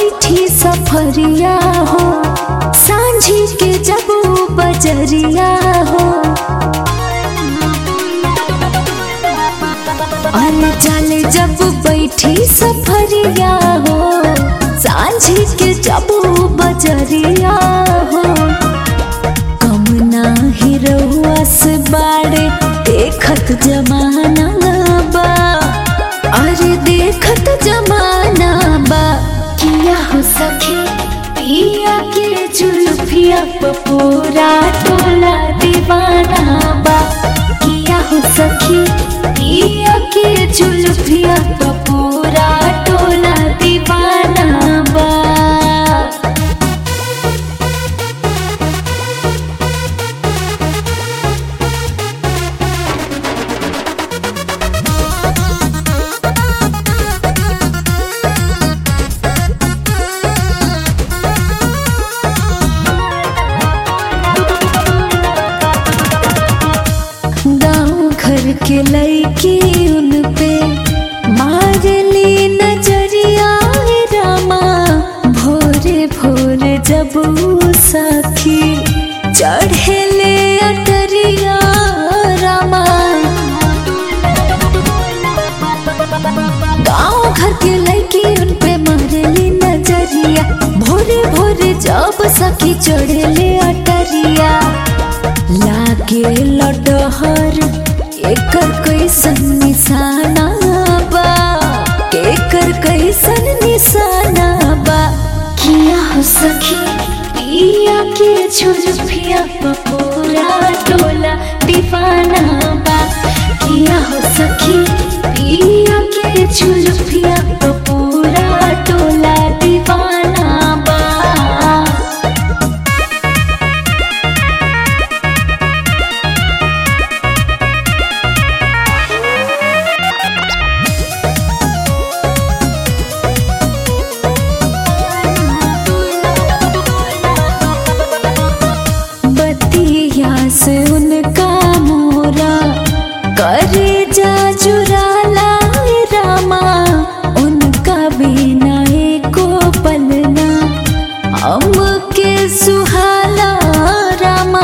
बैठी सफरिया हो सांझी के जब वो बजरिया हो अरे चले जब बैठी सफरिया हो सांझी के जब वो बजरिया हो कम नाही रहुआ से बाड़े देखत जमाना बा अरे देखत जमाना बा किया हो सखी पिया के जुल्फिया प पूरा टोला दीवाना बा किया हो सखी पिया के जुल्फिया प पूरा टोला दीवाना बा गाँव घर के लड़की उन पे मारली नजरिया हे रामा भोरे भोरे जब ऊ सखी चढ़ेले अटरिया रामा गाँव घर के लड़की उन पे मारली नजरिया भोरे भोरे जब सखी चढ़ेले अटरिया लागे लडहर एकर कैसन निशाना बा एकर कैसन निशाना बा किया हो सखी पिया के झुलफिया प पूरा टोला दीवाना बा किया हो सखी पिया के झुलफिया प पूरा टोला दीवाना बा बतिया से उनका मोरा करे जा जुराला रामा उनका बिना एको पलना हमके सुहाला रामा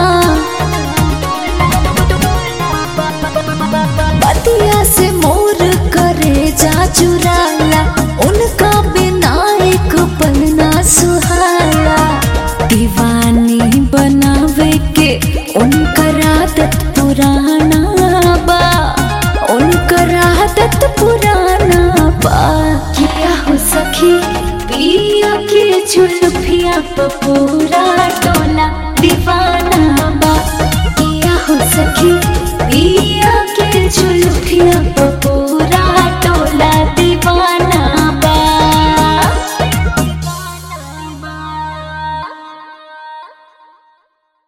बतिया से मोर करे जा चुराला उनका बिना एक पलना सुहाला दीवानी बनावे के उनकर आदत पुराना बा उनकर आदत पुराना बा किया हो सखी पिया के झुलफिया प पूरा